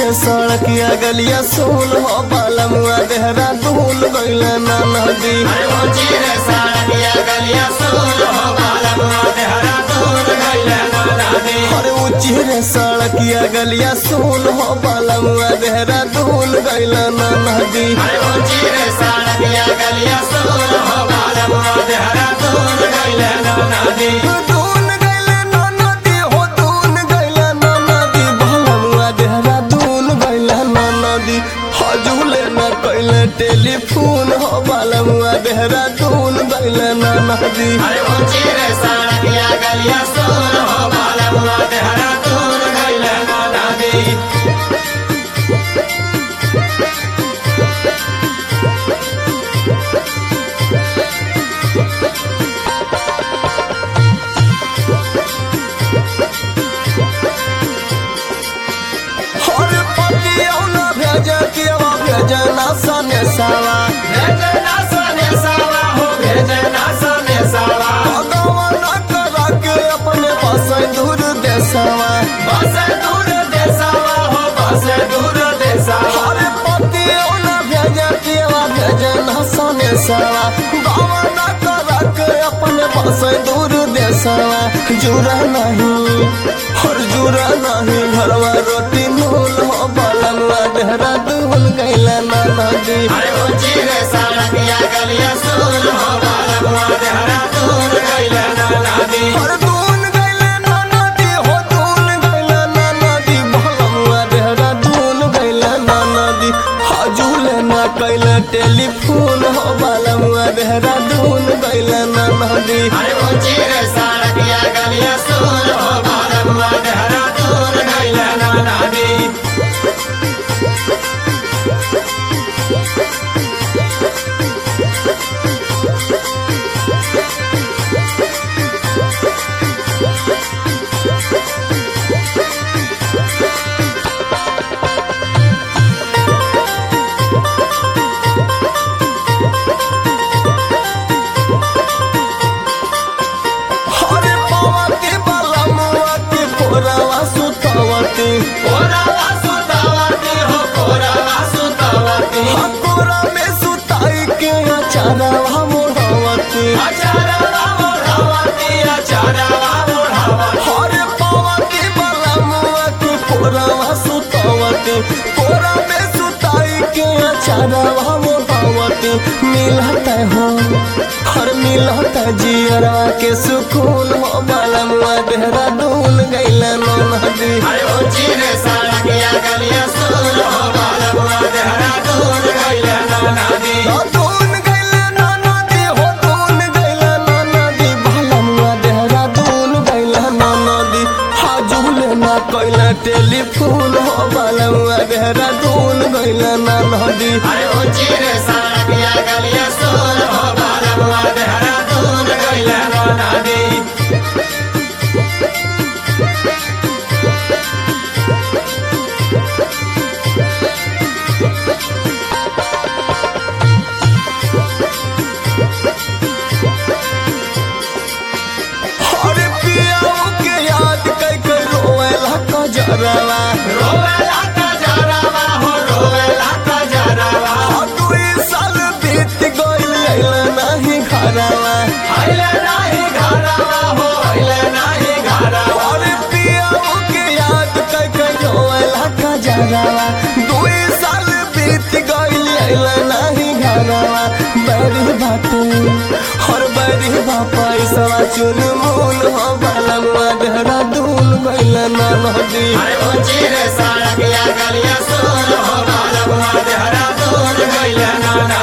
रे सड़किया गलिया सोल हो बालमुआ देहरा दूल गइल ना नदी अरे ऊंची रे सड़किया गलिया सोल हो बालमुआ देहरा दूर गइले ना नदी अरे ऊंची रे सड़किया गलिया सोल हो बालमुआ देहरा दूल गइल ना नदी अरे ऊंची रे सड़किया गलिया सोल हो बालमुआ देहरा दूर गइले ना नदी दून गइल ना नदी हो दून गइल ना नदी बालमुआ देहरा दूल गइल ना नदी हजूले न कइले टेलीफोन हो बालमुआ देहरा दूल गइल ना नदी अरे ऊंची रे सड़किया गलिया सोल हो बालमुआ देहरा दूर गइले ना नदी हर पतिया न भेजे केवा भेजे ना सने सावा भेजे ना सने सावा हो भेजे ना सने सावा भगवान करा के अपने बसे दूर देसावा बस दूर देसावा हो बस दूर देसावा हर पतिया न भेजे केवा भेजे ना सने सावा भगवान करा के अपने बसे दूर देसावा जुरा नहीं हर जुरा नहीं घरवा रोटी नूल हो बालनवा देहरा दूल गैला ना नदी अरे ऊंची रे सड़किया गलिया सोल हो बालमुआ देहरा दूर गइले ना नदी हर दून गैला ना नदी हो दून गैला ना नदी भलमुआ देहरा दून गैला ना नदी हजूले ना कैला टेलीफोन हो बालमुआ देहरा दून गैला ना नदी अरे ऊंची रे सड़किया गलिया सोल हो बालमुआ देहरा दूर गइले ना नदी हर पवती बालमुआ के पोरावा सुतवती कोरावा सुतावती हो कोरावा सुतावती हकोरा में सुताई के अचारवा मोड़वती अचारवा मोढ़ावती अचारवा मोढ़ावती हर पवती बालमुआ के पोरावा सुतवती पोरा में सुताई के अचारवा मोड़वती मिलता हो हर मिलता जियरा के सुकून हो बालमुआ देहरा दून गैला नो नदी अरे ऊंची रे सड़किया गलिया सोल हो बालमुआ देहरा दूर गइले ना नदी दून गैला नो नदी हो दून गैला नो नदी बालमुआ देहरा दून गैला नो नदी हाजुले ना कैला टेलीफोन हो बालमुआ देहरा दून गैला ना नदी अरे ऊंची रे सड़किया गलिया सोल हो बालमुआ देहरा दूर गइले ना नदी अरे पियाओ के याद कई के रोवेला कजरवा रोवेला का जरावा हो रोवेला का जरावा दुई साल बीत गइल अइला नाही घरवा आइले नाही घरावा हो आइले नाही घरावा अरे पियाओ के याद कई के रोवेला कजरवा दुई साल बीत गइल अइला नाही घरवा बड़ी बाटे हर बड़ी बापा पैसा चुन मूल हो बालमुआ देहरा दूल गइल ना नदी अरे ऊंची रे सड़किया गलिया सोल हो बालमुआ देहरा दूर गइले ना